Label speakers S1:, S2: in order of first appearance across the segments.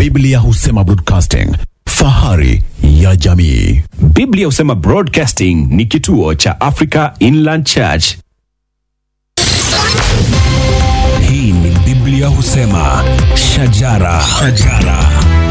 S1: Biblia husema broadcasting, fahari ya jamii.
S2: Biblia husema Broadcasting ni kituo cha Africa Inland Church.
S3: Hii ni Biblia husema shajara, shajara.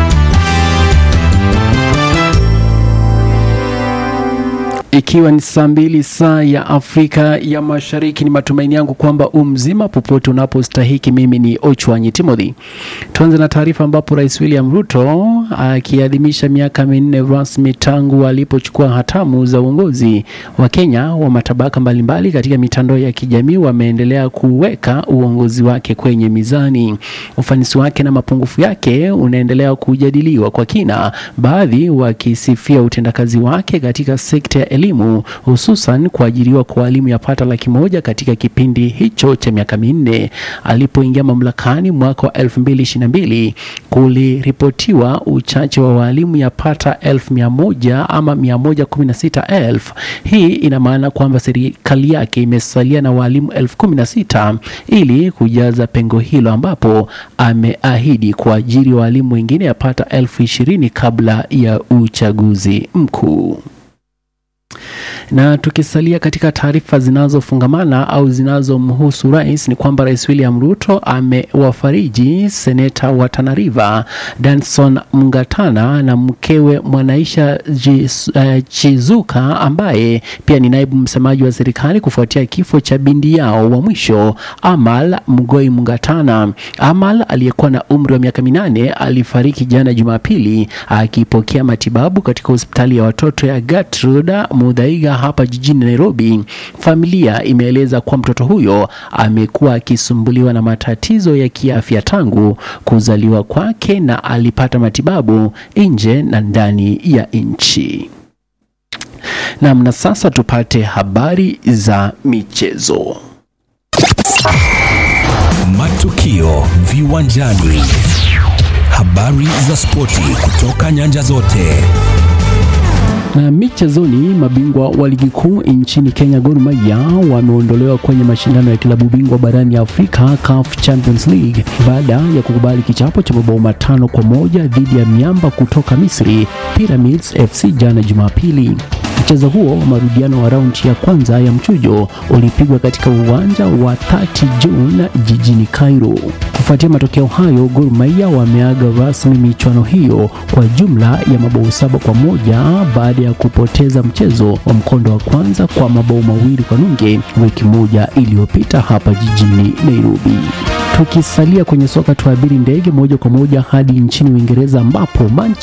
S4: Ikiwa ni saa mbili saa ya Afrika ya Mashariki, ni matumaini yangu kwamba umzima popote unapostahiki. Mimi ni Ochwanyi Timothy. Tuanze na taarifa ambapo Rais William Ruto akiadhimisha miaka minne rasmi tangu alipochukua hatamu za uongozi wa Kenya wa matabaka mbalimbali katika mitandao ya kijamii wameendelea kuweka uongozi wake kwenye mizani. Ufanisi wake na mapungufu yake unaendelea kujadiliwa kwa kina, baadhi wakisifia utendakazi wake katika sekta ya elimu hususan kuajiriwa kwa walimu yapata laki moja katika kipindi hicho cha miaka minne. Alipoingia mamlakani mwaka wa 2022 kuliripotiwa uchache wa walimu yapata elfu mia moja ama 116 elfu. Hii ina maana kwamba serikali yake imesalia na walimu elfu kumi na sita ili kujaza pengo hilo, ambapo ameahidi kuajiri walimu wengine yapata elfu ishirini kabla ya uchaguzi mkuu. Na tukisalia katika taarifa zinazofungamana au zinazomhusu rais ni kwamba Rais William Ruto amewafariji seneta wa Tana River Danson Mngatana na mkewe Mwanaisha Jis- eh, Chizuka ambaye pia ni naibu msemaji wa serikali kufuatia kifo cha binti yao wa mwisho Amal Mgoi Mngatana. Amal aliyekuwa na umri wa miaka minane alifariki jana Jumapili akipokea matibabu katika hospitali ya watoto ya Gertrude Muthaiga hapa jijini Nairobi. Familia imeeleza kuwa mtoto huyo amekuwa akisumbuliwa na matatizo ya kiafya tangu kuzaliwa kwake na alipata matibabu nje na ndani ya nchi. Naam, na sasa tupate habari za michezo.
S3: Matukio viwanjani, habari za spoti kutoka nyanja zote.
S4: Na michezoni, mabingwa wa ligi kuu nchini Kenya Gor Mahia wameondolewa kwenye mashindano ya klabu bingwa barani Afrika CAF Champions League baada ya kukubali kichapo cha mabao matano kwa moja dhidi ya miamba kutoka Misri Pyramids FC jana Jumapili. Mchezo huo wa marudiano wa raundi ya kwanza ya mchujo ulipigwa katika uwanja wa 30 June jijini Cairo. Kufuatia matokeo hayo, Gor Mahia wameaga rasmi michuano hiyo kwa jumla ya mabao saba kwa moja baada ya kupoteza mchezo wa mkondo wa kwanza kwa mabao mawili kwa nunge wiki moja iliyopita hapa jijini Nairobi. Tukisalia kwenye soka, tuabiri ndege moja kwa moja hadi nchini Uingereza ambapo Manchester